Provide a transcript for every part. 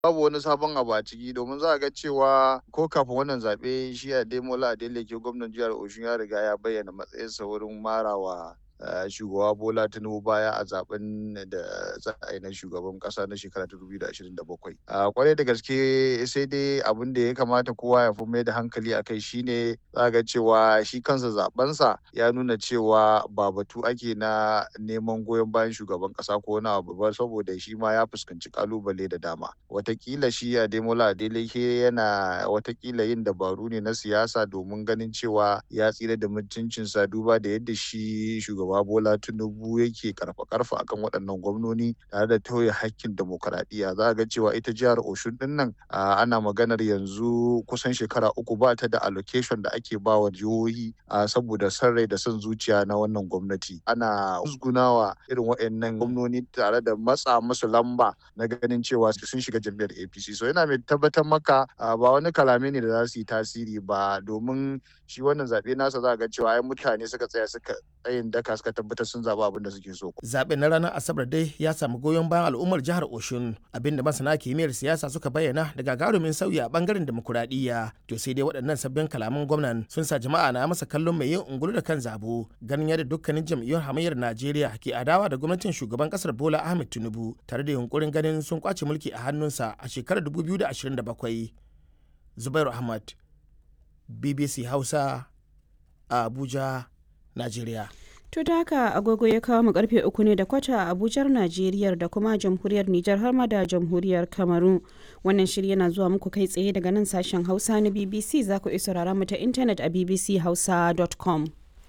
babu wani sabon abu a ciki domin za a ga cewa ko kafin wannan zaɓe shi Ademola Adeleke gwamnan jihar Oshun ya riga ya bayyana matsayinsa wurin marawa shugaba Bola Tinubu baya a zaben da za a yi na shugaban kasa na shekara ta 2027. A kwarai da gaske sai dai abin da ya kamata kowa ya fi mai da hankali a kai shine za ga cewa shi kansa zabensa ya nuna cewa ba batu ake na neman goyon bayan shugaban kasa ko na abu ba saboda shi ma ya fuskanci kalubale da dama. Watakila shi Ademola Adeleke yana watakila yin dabaru ne na siyasa domin ganin cewa ya tsira da mutuncinsa duba da yadda shi shugaban shugaba Bola Tinubu yake karfa karfa akan waɗannan gwamnoni tare da tauye hakkin demokaradiyya za a ga cewa ita jihar Oshun din nan ana maganar yanzu kusan shekara uku ba ta da allocation da ake ba wa jihohi saboda son rai da son zuciya na wannan gwamnati ana musgunawa irin waɗannan gwamnoni tare da matsa musu lamba na ganin cewa sun shiga jam'iyyar APC so yana mai tabbatar maka ba wani kalame ne da za su yi tasiri ba domin shi wannan zaɓe nasa za a ga cewa ai mutane suka tsaya suka tsayin daka suka tabbatar sun zaɓi abin da suke so. Zaɓen na ranar Asabar dai ya samu goyon bayan al'ummar jihar Oshun abinda masana kimiyyar siyasa suka bayyana da gagarumin sauyi a bangaren demokuraɗiyya. To sai dai waɗannan sabbin kalaman gwamnan sun sa jama'a na masa kallon mai yin ungulu da kan zabo ganin yadda dukkanin jam'iyyun hamayyar Najeriya ke adawa da gwamnatin shugaban ƙasar Bola Ahmed Tinubu tare da yunkurin ganin sun kwace mulki a hannunsa a shekarar 2027. Zubairu Ahmad, BBC Hausa, a Abuja, Najeriya. To da haka agogo ya kawo mu karfe uku ne da kwata a Abujar Najeriya da kuma jamhuriyar Nijar har ma da jamhuriyar Kamaru. Wannan shiri yana zuwa muku kai tsaye daga nan sashen Hausa na BBC za ku iya saurara mu ta intanet a bbchausa.com.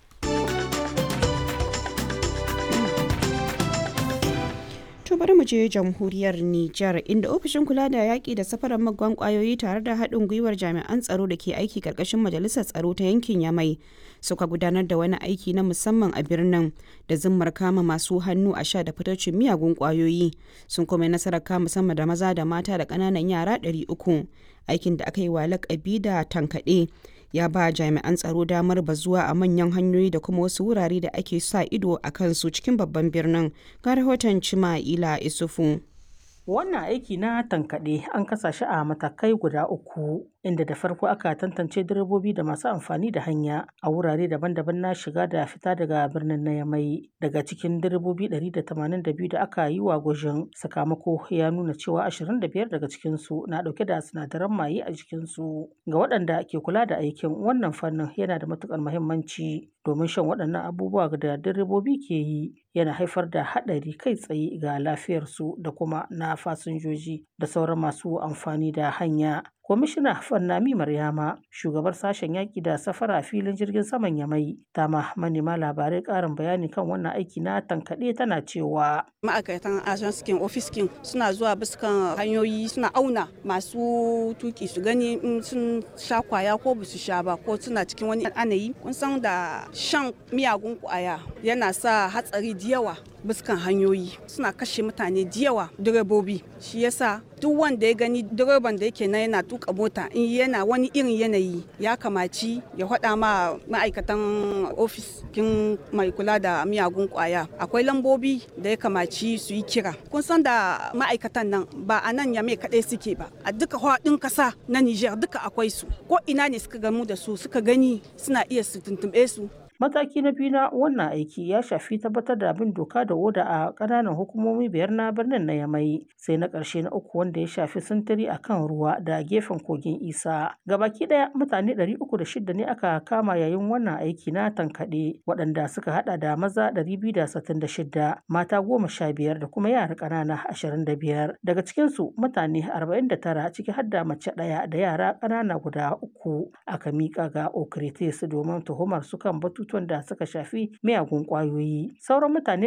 To bari mu je jamhuriyar Nijar inda ofishin kula da yaƙi da safarar magwan ƙwayoyi tare da haɗin gwiwar jami'an tsaro da ke aiki ƙarƙashin majalisar tsaro ta yankin Yamai suka gudanar da wani aiki na musamman a birnin da zimmar kama masu hannu a sha da fitocin miyagun ƙwayoyi sun kuma nasarar kama sama da maza da mata da ƙananan yara 300 aikin da aka yi wa lakabi da tankaɗe ya ba jami'an tsaro damar bazuwa a manyan hanyoyi da kuma wasu wurare da ake sa ido a kansu cikin babban birnin ga rahoton cima'ila isufu Wannan aiki na tankaɗe an kasa shi a matakai guda uku, inda da farko aka tantance direbobi da masu amfani da hanya a wurare daban-daban na shiga da fita daga birnin na Yamai. Daga cikin direbobi 182 da aka yi wa gwajin sakamako ya nuna cewa 25 daga cikinsu na ɗauke da sinadaran maye a jikinsu. Ga waɗanda ke kula da aikin wannan fannin yana da matuƙar muhimmanci domin shan waɗannan abubuwa da direbobi ke yi yana haifar da haɗari kai tsaye ga lafiyarsu da kuma na fasinjoji da sauran masu amfani da hanya. Kwamishina Fannami Maryama, shugabar sashen yaƙi da safara a filin jirgin saman Yamai, ta ma manema labarai ƙarin bayani kan wannan aiki na tankaɗe tana cewa. Ma'aikatan ajanskin ofiskin suna zuwa biskan hanyoyi suna auna masu tuki su gani in sun sha kwaya ko ba su sha ba ko suna cikin wani anayi. Kun san da shan miyagun kwaya yana sa hatsari da yawa biskan hanyoyi suna kashe mutane da yawa direbobi shi yasa duk wanda ya gani direban da yake na yana tuka mota in yana wani irin yanayi ya kamaci ya faɗa ma ma'aikatan ofis kin mai kula da miyagun kwaya akwai lambobi da ya kamaci su yi kira kun san da ma'aikatan nan ba a nan yame kaɗai suke ba a duka faɗin ƙasa na niger duka akwai su ko ina ne suka gamu da su suka gani suna iya su tuntuɓe su Mataki na biyu na wannan aiki ya shafi tabbatar da bin doka da oda a ƙananan hukumomi biyar na birnin na Yamai, sai na ƙarshe na uku wanda ya shafi sintiri a kan ruwa da gefen kogin Isa. Gabaki ɗaya mutane ɗari uku da shida ne aka kama yayin wannan aiki na tankaɗe, waɗanda suka haɗa da maza ɗari biyu da sittin da shida, mata goma sha biyar da kuma yara ƙanana ashirin da biyar. Daga cikinsu mutane arba'in da tara ciki har da mace ɗaya da yara ƙanana guda uku aka miƙa ga Okritis domin tuhumar su kan batutu batutuwan da suka shafi miyagun kwayoyi sauran mutane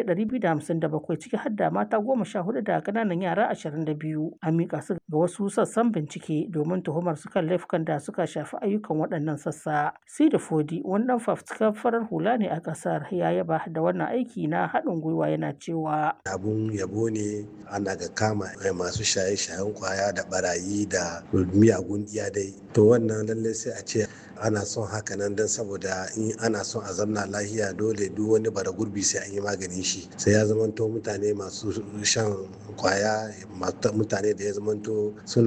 257 ciki har da mata goma sha hudu da kananan yara 22 an mika su ga wasu sassan bincike domin tuhumar su kan laifukan da suka shafi ayyukan waɗannan sassa sida fodi wani dan fafutukar farar hula ne a ƙasar ya yaba da wannan aiki na haɗin gwiwa yana cewa abun yabo ne ana ga kama masu shaye-shayen kwaya da barayi da miyagun iyadai to wannan lallai sai a ce ana son haka nan don saboda in ana son a zamna lahiya dole duk wani bara gurbi sai an yi maganin shi sai ya zamanto mutane masu shan kwaya mutane da ya zamanto suna